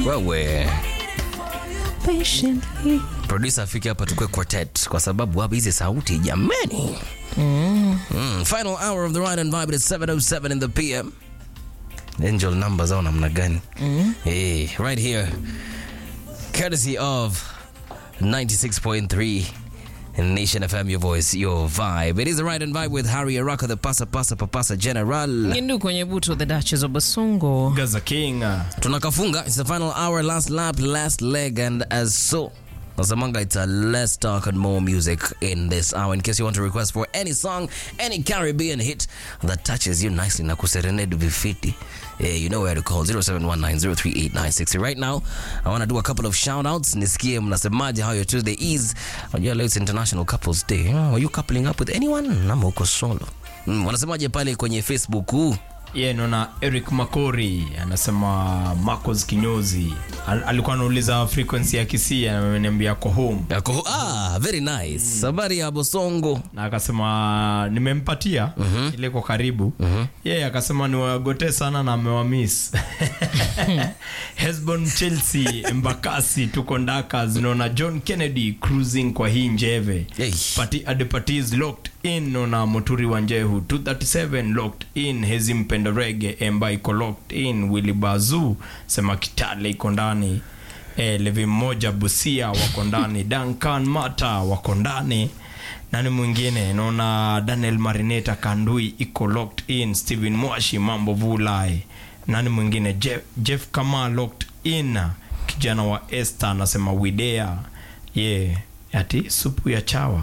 wewe patiently. producer afike hapa tukue quartet kwa sababu hapa hizi sauti jamani mm. final hour of the ride and vibe is 707 in the pm angel numbers au namna gani mm. hey, right here courtesy of 96.3 Nation FM, your voice, your vibe. It is the ride and vibe with Harry Araka, the pasa pasa papasa general. Ngindu kwenye buto the Duchess of Basongo. Gaza King. uh, tunakafunga it's the final hour last lap last leg and as so nasemanga it's a less talk and more music in this hour in case you want to request for any song any caribbean hit that touches you nicely na kuserenade vifiti yeah, you know where to call 0719038960 right now i want to do a couple of shout outs nisikie mnasemaje how your tuesday is unajua leo it's international couples day oh, are you coupling up with anyone ama uko solo mm, wanasemaje pale kwenye facebook huu Ye naona Eric Makori anasema Marcos Kinyozi Al- alikuwa anauliza frequency ya Kisii ameniambia ako home Yako, ah, very nice habari ya bosongo na akasema nimempatia ile kwa karibu yeye akasema niwagote sana na amewamis Hesbon Chelsea Embakasi tuko ndaka zinaona John Kennedy cruising kwa hii njeve Hey. Pati Adepatis locked in naona Moturi wa Njehu 237 locked in Hezi Mpendo Rege Emba iko locked in Willy Bazu sema Kitale iko ndani e, Levi mmoja Busia wako ndani Duncan Mata wako ndani nani mwingine naona Daniel Marineta Kandui iko locked in Steven Mwashi mambo vulai nani mwingine Jeff, Jeff Kama locked in kijana wa Esther anasema widea ye yeah. ati supu ya chawa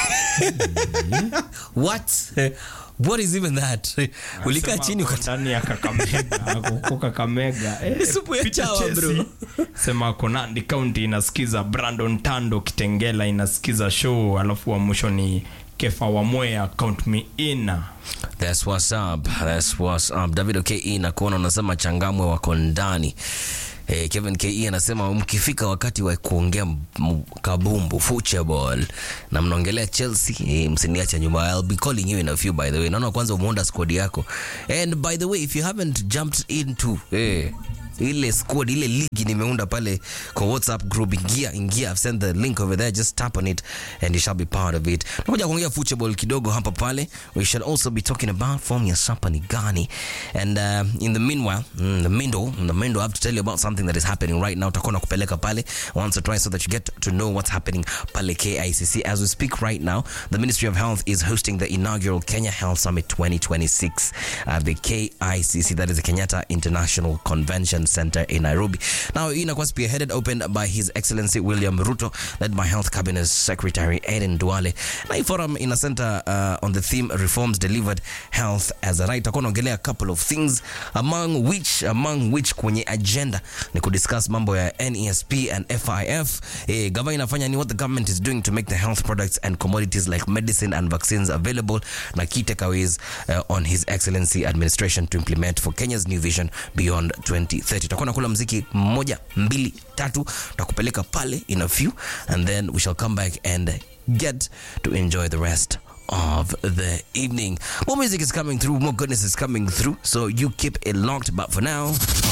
what what is even that ulikaa Sema chini ako uka- ndani ya kakamega ako huko kakamega Eh, Supu ya Peter chawa, Chesi. bro. sema ako nandi county inasikiza brandon tando kitengela inasikiza show alafu wa mwisho ni kefa wa mwea count me in That's what's up. That's what's up. David OKE na kuona unasema changamwe wako ndani. Hey, Kevin KE anasema mkifika wakati wa kuongea m- kabumbu football na mnaongelea Chelsea hey, msiniache nyuma. I'll be calling you in a few by the way. Naona kwanza umeunda squad yako. And by the way if you haven't jumped into hey, ile squad ile ligi nimeunda pale kwa whatsapp group ingia ingia i've sent the link over there just tap on it and you shall be part of it nakuja kuongea football kidogo hapa pale we shall also be talking about form ya sapa ni gani and uh, in the meanwhile mm, the mindo in the mindo i have to tell you about something that is happening right now utakuwa nakupeleka pale once or twice so that you get to know what's happening pale KICC as we speak right now the Ministry of Health is hosting the inaugural Kenya Health Summit 2026 at the KICC that is the Kenyatta International Convention Center in Nairobi now inakuwa spearheaded opened by His Excellency William Ruto led by Health Cabinet Secretary Aden Duale na hii forum ina center uh, on the theme reforms delivered health as a right itakuwa naongelea a couple of things among which among which kwenye agenda ni kudiscuss mambo ya NESP and FIF eh, gava inafanya ni what the government is doing to make the health products and commodities like medicine and vaccines available na key takeaways uh, on his excellency administration to implement for Kenya's new vision beyond 2030 tutakuwa nakula mziki mmoja mbili tatu tutakupeleka pale in a few and then we shall come back and get to enjoy the rest of the evening. More music is coming through, more goodness is coming through, so you keep it locked. But for now,